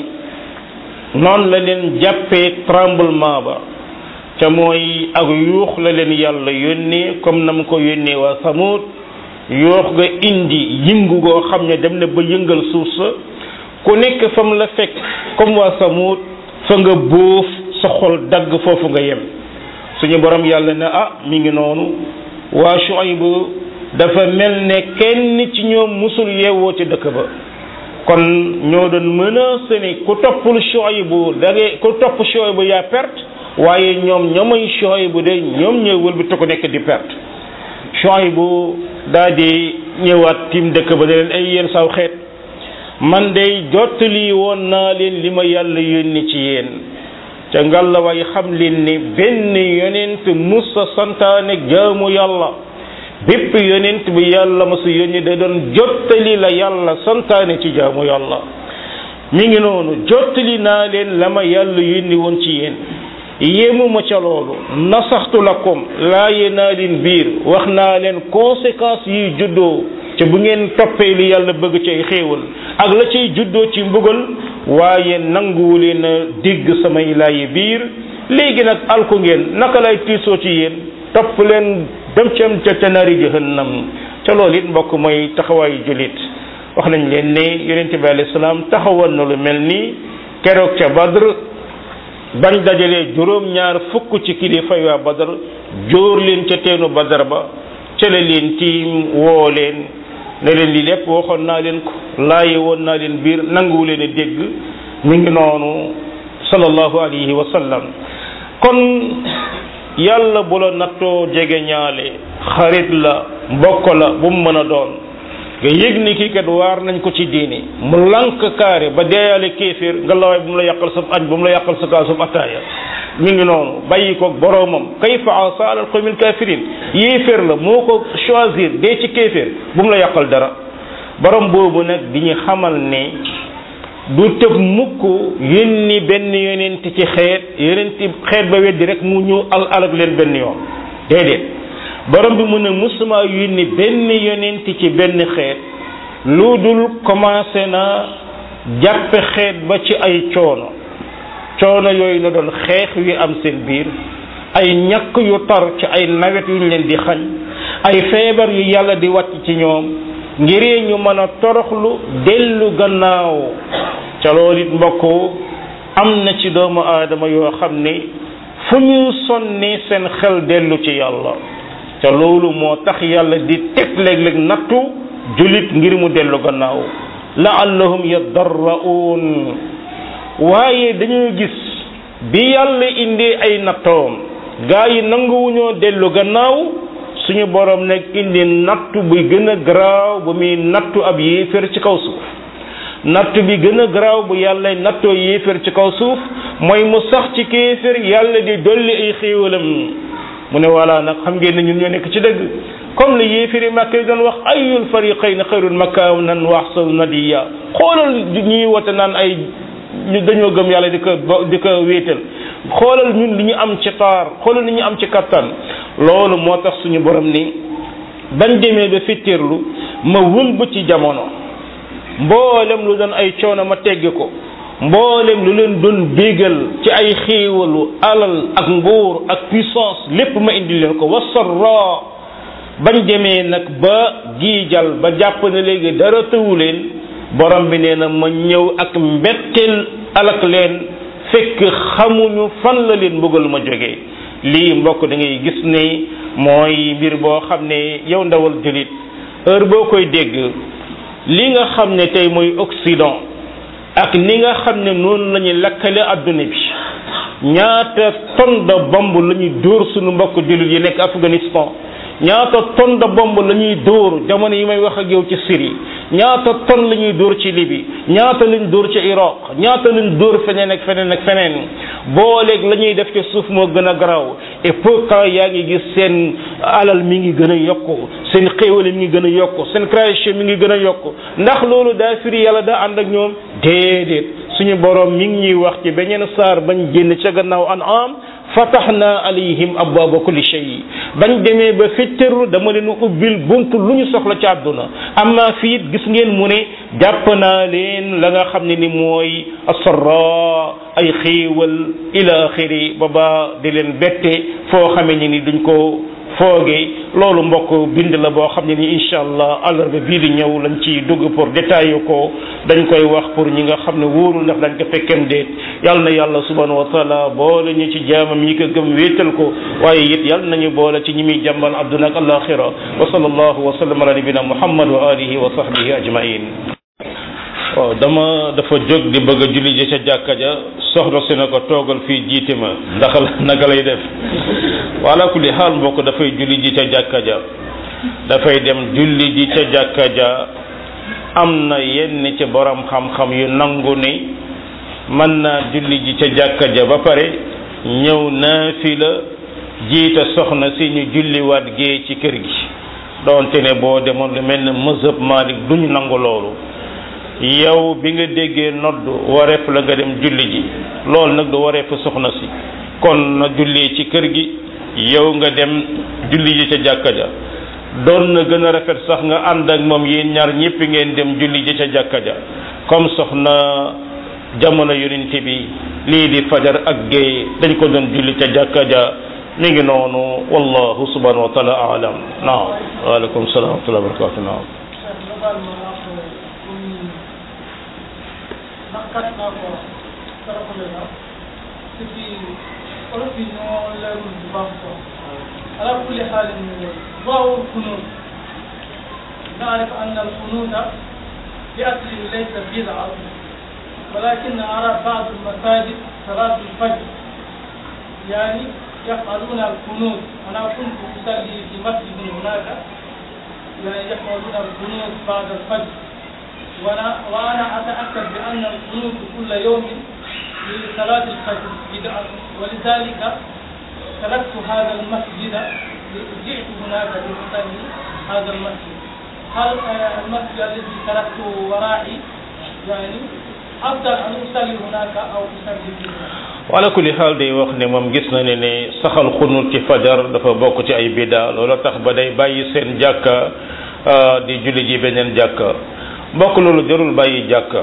noonu la leen jàppee tremblement ba ca mooy ak yuux la leen yàlla yónnee comme na mu ko yónnee waa Samud yuux nga indi yëngu goo xam ne dem na ba yëngal suuf sa ku nekk fa mu la fekk comme waa Samud fa nga bóof sa xol dagg foofu nga yem suñu borom yàlla ne ah mi ngi noonu waa Shuaybu dafa mel ne kenn ci ñoom musul yeewoo ci dëkk ba kon ñoo doon menacé ni ku toppul Shuaybu da ngay ku topp Shuaybu yaa perte waaye ñoom ñoomay Shuaybu de ñoom ñooy wëlbati ko nekk di perte Shuaybu daa di ñëwaat tim dëkk ba da leen ay yéen saw xeet man de jottali woon naa leen li ma yàlla yónni ci yéen ca ngalla way xam leen ni benn yonent musa santaane jaamu yàlla bépp yonent bi yàlla ma sa yónni da doon jottali la yàlla santaane ci jaamu yàlla mi ngi noonu jottali naa leen la ma yàlla yónni woon ci yéen yéemuma ca loolu nasaxtu lakum laaye naa leen biir wax naa leen conséquences yi juddoo ca bu ngeen toppee li yàlla bëgg cay xéewal ak la cay juddoo ci mbugal waaye nanguwu leen a dégg samay laayi biir léegi nag alku ngeen naka lay tiisoo ci yéen topp leen dem ci am ca ca nari jahannam ca loolu it mbokk mooy taxawaayu jullit wax nañ leen ne yonente bi alayhi salaam taxawoon na lu mel ni keroog ca Badr bañ dajalee juróom ñaar fukk ci kilifa waa Badr jóor leen ca teenu Badr ba ca la leen tiim woo leen ne leen li lépp waxoon naa leen ko laaye woon naa leen biir nanguwu leen a dégg mi ngi noonu sallallahu alayhi wa sallam kon yàlla bu la nattoo jege ñaale xarit la mbokk la bu mu mën a doon nga yëg ni kii kat waar nañ ko ci diini mu lank kaare ba deeyaale kéeféer nga lawaay bu mu la yàqal sa añ bu mu la yàqal sa kaasub ataaya mi ngi noonu bàyyi ko boroomam kayfa asa alal qawmil kafirin yéeféer la moo ko choisir dee ci kéeféer bu mu la yàqal dara borom boobu nag di ñu xamal ne du tëb mukk yónni benn yonent ci xeet yonent xeet ba weddi rek mu ñëw al alag leen benn yoon déedéet borom bi mu ne musuma yónni benn yonent ci benn xeet lu dul commencé na jàppe xeet ba ci ay coono coono yooyu la doon xeex yu am seen biir ay ñàkk yu tar ci ay nawet yu ñu leen di xañ ay feebar yu yàlla di wàcc ci ñoom ngir ñu mën a toroxlu dellu gannaaw ca loolu it mbokk am na ci doomu aadama yoo xam ne fu ñu sonni seen xel dellu ci yàlla ca loolu moo tax yàlla di teg léeg-léeg nattu julit ngir mu dellu gannaaw laallahum yadarraun waaye dañuy gis bi yàlla indee ay nattoom gaa yi nanguwuñoo dellu gannaaw suñu borom nag indi nattu bi gën a garaaw bu muy nattu ab yéeféer ci kaw suuf nattu bi gën a garaaw bu yàlla nattoo yéeféer ci kaw suuf mooy mu sax ci kéeféer yàlla di dolli ay xéewalam mu ne voilà nag xam ngeen ne ñun ñoo nekk ci dëgg comme le yéeféeri Makka yi doon wax ayul fariqayn xayrun makaanan wa ahsanu nadiya xoolal ñuy wote naan ay ñu dañoo gëm yàlla di ko di ko wéetal xoolal ñun li ñu am ci taar xoolal li ñu am ci kattan loolu moo tax suñu borom ni bañ demee ba fittirlu ma wëlba ci jamono mboolem lu doon ay coono ma tegg ko mboolem lu leen doon bégal ci ay xéewalu alal ak nguur ak puissance lépp ma indi leen ko wasarra bañ demee nag ba giijal ba jàpp ne léegi dara tëwu leen borom bi nee na ma ñëw ak mbetteel alak leen fekk xamuñu fan la leen mbugal ma jógee lii mbokk da ngay gis ne mooy mbir boo xam ne yow ndawal julit heure boo koy dégg li nga xam ne tey mooy Occident ak ni nga xam ne noonu la ñuy lakkale adduna bi ñaata tonne de bombe la ñuy dóor suñu mbokk julit yi nekk Afghanistan ñaata tonne de bombe la ñuy dóor jamono yi may wax ak yow ci Syrie ñaata ton la ñuy dóor ci Libye ñaata lañ dóor ci Iraq ñaata lañ dóor feneen ak feneen ak feneen booleeg la ñuy def ci suuf moo gën a garaaw et pourtant yaa ngi gis seen alal mi ngi gën a yokku seen xéewale mi ngi gën a yokku seen création mi ngi gën a yokku ndax loolu daa firi yàlla daa ànd ak ñoom déedéet suñu borom mi ngi ñuy wax ci beneen saar bañ génn ca gannaaw an am fataxna alayhim abwaaba kulli shay bañ demee ba fitteru dama leen ubbil buntu lu ñu soxla ci àdduna amma fii gis ngeen mu ne jàpp naa leen la nga xam ne ni mooy asarra ay xéewal ila axiri ba ba di leen bette foo xamee ni ni duñ ko foogee loolu mbokk bind la boo xam ne ni incha allah àllarba bii di ñëw lañ ci dugg pour détailler ko dañ koy wax pour ñi nga xam ne wóorul ndax dañ ko fekkem déet yàlla na yàlla subhanahu wa taala boole ñu ci jaamam ñi ko gëm wéetal ko waaye it yàlla nañu boole ci ñi muy jàmbal adduna ak alaxira wa sallallahu wa sallam ala nabina muhammad wa alihi wa sahbihi ajmain waaw dama dafa jóg di bëgg a julli ji ca jàkka ja soxna si na ko toogal fii jiite ma ndax naka lay def wala kulli xaal mbokk dafay julli ji ca jàkka ja dafay dem julli ji ca jàkka ja am na yenn ci borom xam-xam yu nangu ni mën naa julli ji ca jàkka ja ba pare ñëw naafila jiite soxna si ñu julliwaat gee ci kër gi doonte ne boo demoon lu mel ne mazhab Malik duñu nangu loolu yow bi nga déggee nodd wareef la nga dem julli ji loolu nag du wareefu soxna si kon na julli ci kër gi yow nga dem julli ji ca jàkka ja doon na gën a rafet sax nga ànd ak moom yéen ñaar ñëpp ngeen dem julli ji ca jàkka ja comme soxna jamono yonent bi lii di fajar ak géey dañ ko doon julli ca jàkka ja mi ngi noonu wallahu subhanahu wa taala alam naam waaleykum salaam wa rahmatulah barakatu naam kat naa ko saraxule na te ci olof yi ñoo leerul bu baax ko ala kulli xaalin waaw kunut نعرف أن القنوت بأصله ليس بدعة ولكن أرى بعض المساجد صلاة الفجر يعني يفعلون القنوت أنا كنت أصلي في مسجد هناك يعني يفعلون القنوت بعد الفجر وأنا وأنا أتأكد بأن القنوت كل يوم لصلاة الفجر بدعة ولذلك تركت هذا المسجد جئت هناك لأصلي هذا المسجد هل المسجد الذي تركته ورائي يعني أفضل أن أصلي هناك أو أصلي فيه wala kulli xaal day wax ne moom gis na ne ne saxal xunut ci fajar dafa bokk ci ay bida loolu tax ba day bàyyi seen jàkka di julli ji beneen jàkka mbokk loolu jarul bàyyi jàkka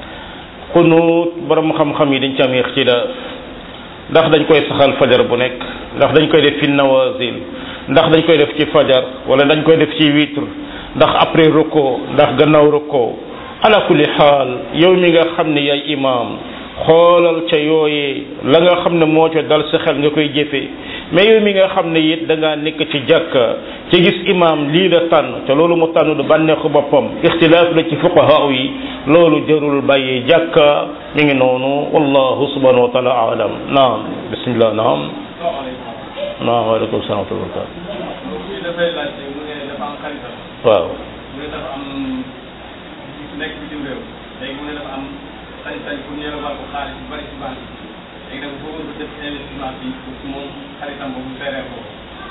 xunut borom xam-xam yi dañ ci am ixtilaaf ndax dañ koy saxal fajar bu nekk ndax dañ koy def fi nawazil ndax dañ koy def ci fajar wala dañ koy def ci witre ndax après roko ndax gannaaw roko ala kulli xaal yow mi nga xam ne yaay imaam xoolal ca yooyee la nga xam ne moo ca dal sa xel nga koy jëfee mais yow mi nga xam ne it da ngaa nekk ci jàkka ci gis imaam lii la tànn te loolu mu tànn du bànneexu boppam ixtilaaf la ci fuqahaa yi loolu jarul bàyyi jàkka mi ngi noonu wallahu subhanahu wa taala alam naam bismillah naam naam waaleykum salaam wa rahmatullah dafay laajte mu ne dafa am xaritam waaw mu ne dafa am nekk bitim réew léegi mu ne dafa am sañ-sañ pour ñu yore ko xaalis bu bari ci banque léegi nag boo ko def investissement bi pour moom xaritam boobu seeree ko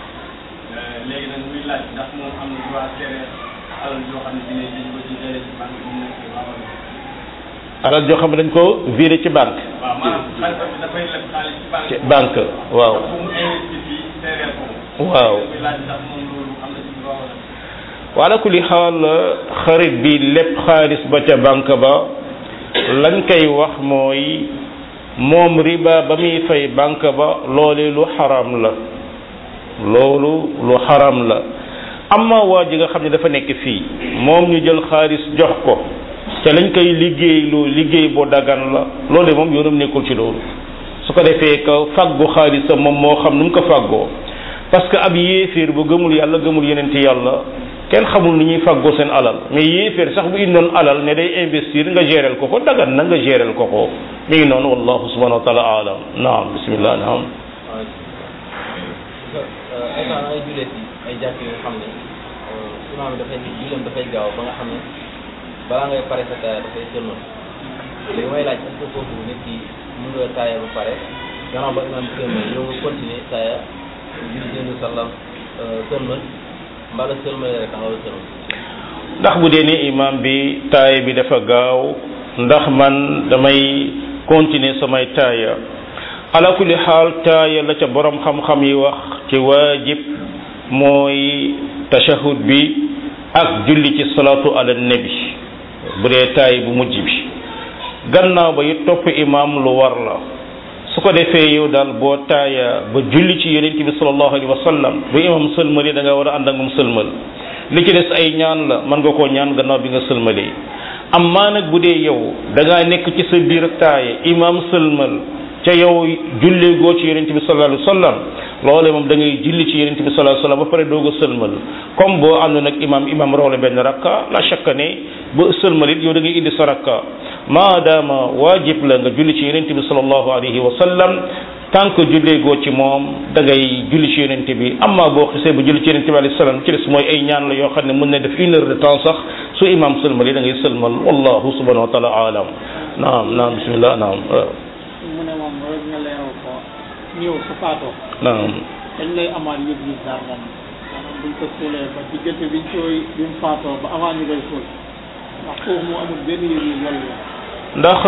léegi nag muy laaj ndax moom am na droit seeree alal joo xam ne dina jël ko ci jëlee ci banque bi mu nekk waaw alal joo xam ne dañ ko viré ci banque waaw maanaam xaritam bi dafay leb xaalis ci banque ci banque waaw ndax bu mu investir fii seeree ko waaw muy laaj ndax moom loolu am na ci droit wala wala kulli xaal xarit bi lépp xaalis ba ca banque ba lañ koy wax mooy moom riba ba muy fay banque ba loole lu xaram la loolu lu xaram la amma waa ji nga xam ne dafa nekk fii moom ñu jël xaalis jox ko te lañ koy liggéey lu liggéey bu dagan la loolu moom yoonam nekkul ci loolu su ko defee ka fàggu xaalisam moom moo xam nu mu ko fàggoo parce que ab yéeféer bu gëmul yàlla gëmul yeneen ci yàlla kenn xamul ni ñuy fàggoo seen alal mais yéeféer sax bu indoon alal ne day investir nga géréel ko ko dagan na nga géréel ko ko mi ngi noonu wallahu subhanahu wa taala alam naam bismillah naam état ay jullit yi ay jàkk yoo xam ne imaam bi dafay julleem dafay gaaw ba nga xam ne balaa ngay pare sa taaya dafay sëlmal léegi may laaj est-ce que foofu nit ki mun nga taaya ba pare gannaaw ba imaam sëlmal yow nga continuer taaya julli jënd sallam sëlmal mbala sëlmal rek nga war a sëlmal ndax bu dee ne imam bi taaya bi dafa gaaw ndax man damay continuer samay taaya ala kulli xaal taaya la ca borom xam-xam yi wax ci waajib mooy tashahud bi ak julli ci salatu ala nabi bu dee taay bu mujj bi gannaaw ba it topp imam lu war la su ko defee yow daal boo taaya ba julli ci yonent bi sallallahu alayhi wa sallam bu imam sëlmali da nga war a ànd ak moom sëlmal li ci des ay ñaan la mën nga koo ñaan gannaaw bi nga sëlmalee amma nag bu dee yow da ngaa nekk ci sa biir taaya imam sëlmal ca yow jullee goo ci yonent bi sallallahu alayhi wa sallam loole moom da ngay julli ci yonent bi sallallahu alayhi wa sallam ba pare doog a sëlmal comme boo àndoon ak imam imam rawle benn rakka la shakka ne ba sëlmal it yow da ngay indi sa rakka maadaama waajib la nga julli ci yonent bi sallallahu alayhi wa sallam tant que jullee goo ci moom da ngay julli ci yonent bi amma boo xisee ba julli ci yonent bi alayhi salaam ci des mooy ay ñaan la yoo xam ne mën na def une heure de temps sax su imam sëlmal yi da ngay sëlmal wallahu subhanahu wa taala alam naam naam bismillah naam mu ne moom rek nga leeral ko ñëw su faatoo naam dañ lay amaat yëg yi daal moom maanaam buñ ko suulee ba diggante biñ koy bi mu faatoo ba avant ñu koy suul ndax foofu mu amul benn yëg yi loolu la ndax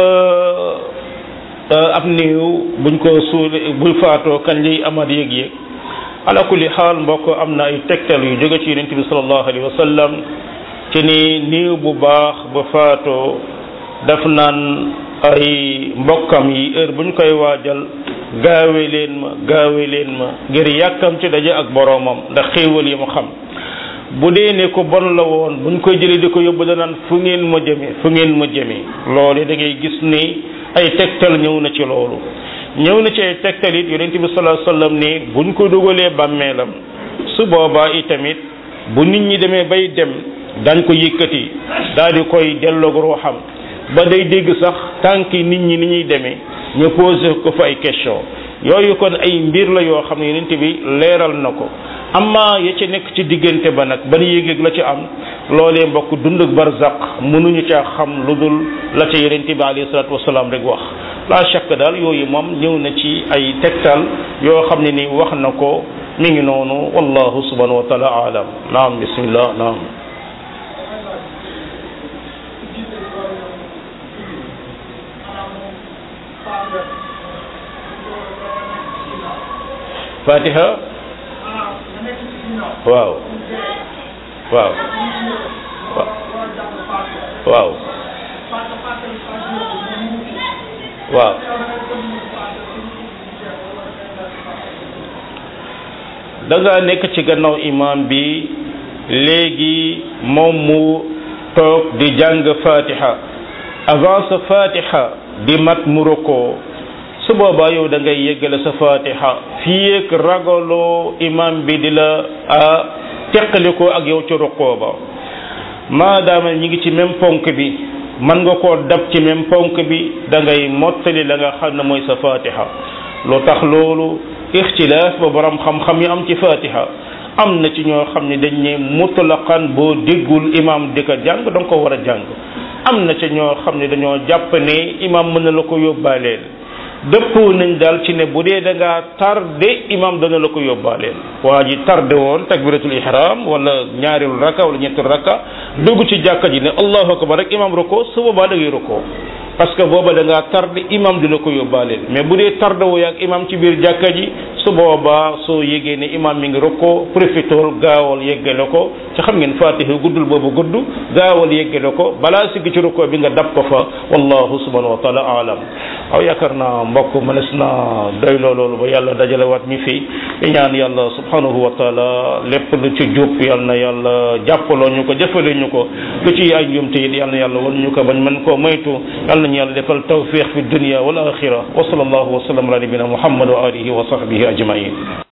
ab néew buñ ko suule buy faatoo kañ lay amaat yëg-yëg ala kulli xaal mbokk am na ay tegtal yu jóge ci yonent bi sallallahu alayhi wa sallam ci ni néew bu baax ba faatoo daf naan ay mbokkam yi heure buñ koy waajal gaawe leen ma gaawe leen ma ngir yàkkam ci daje ak boroomam ndax xéewal yi mu xam bu dee ne ko bon la woon buñ koy jëlee di ko yóbbu danaan fu ngeen ma jëme fu ngeen ma jëme loolu da ngay gis ni ay tegtal ñëw na ci loolu ñëw na ci ay tegtal it yonent bi sallallahu alayhi wasallam ni buñ ko dugalee bàmmeelam su boobaa itamit bu nit ñi demee bay dem dañ ko yëkkati daal di koy delloog ruuxam ba day dégg sax tànki nit ñi ni ñuy demee ñu posé ko fa ay question yooyu kon ay mbir la yoo xam ne yonent bi leeral na ko amma ya ci nekk ci diggante ba nag ban yéeg la ci am loolee mbokk dund ak barzaq mënuñu caa xam lu dul la ca yonent bi alayhi salaatu wasalaam rek wax la shakk daal yooyu moom ñëw na ci ay tegtal yoo xam ne ni wax na ko mi ngi noonu wallahu subhanahu wa taala alam naam bismillah naam fatiha waaw waaw waaw waaw da nga nekk ci gannaaw imam bi léegi moom mu toog di jàng fatiha avant sa fatiha di mat mu rokoo su boobaa yow da ngay yeggale sa fatiha fii ak ragaloo imam bi di la a teqalikoo ak yow ci rukkoo ba maadaama ñi ngi ci même ponk bi mën nga koo dab ci même ponk bi da ngay mottali la nga xam ne mooy sa fatiha lu tax loolu ixtilaaf ba borom xam-xam yi am ci fatiha am na ci ñoo xam ne dañ ne mutlaqan boo déggul imam di ko jàng da nga ko war a jàng am na ci ñoo xam ne dañoo jàpp ne imam mën na la ko yóbbaaleel dëppoo nañ daal ci ne bu dee da ngaa tardé imam dana la ko yóbbaaleel waa ji tardé woon takbiratul ihram wala ñaareelu rakka wala ñetteelu rakka dugg ci jàkka ji ne allahu akbar rek imam roko su boobaa da ngay roko parce que booba da ngaa tardé imam di la ko yóbbaaleel mais bu dee tardé woo ak imam ci biir jàkka ji su boobaa soo yégee ne imam mi ngi roko profitool gaawal yeggale ko ci xam ngeen fatiha guddul boobu gudd gaawal yeggale ko balaa sigg ci roko bi nga dab ko fa wallahu subhanahu wa taala alam aw yaakaar naa mbokk mënees na doy loolu ba yàlla dajalewaat mi fi di ñaan yàlla subhanahu wa taala lépp lu ci jub yal na yàlla jàppaloo ñu ko jëfale ñu ko lu ci ay njumte it yal na yàlla wan ñu ko bañ mën koo moytu yal nañu yàlla defal tawfiq fi dunya wal axira wa sallallahu wa sallam ala nabina muhammad wa alihi wa sahbihi ajmain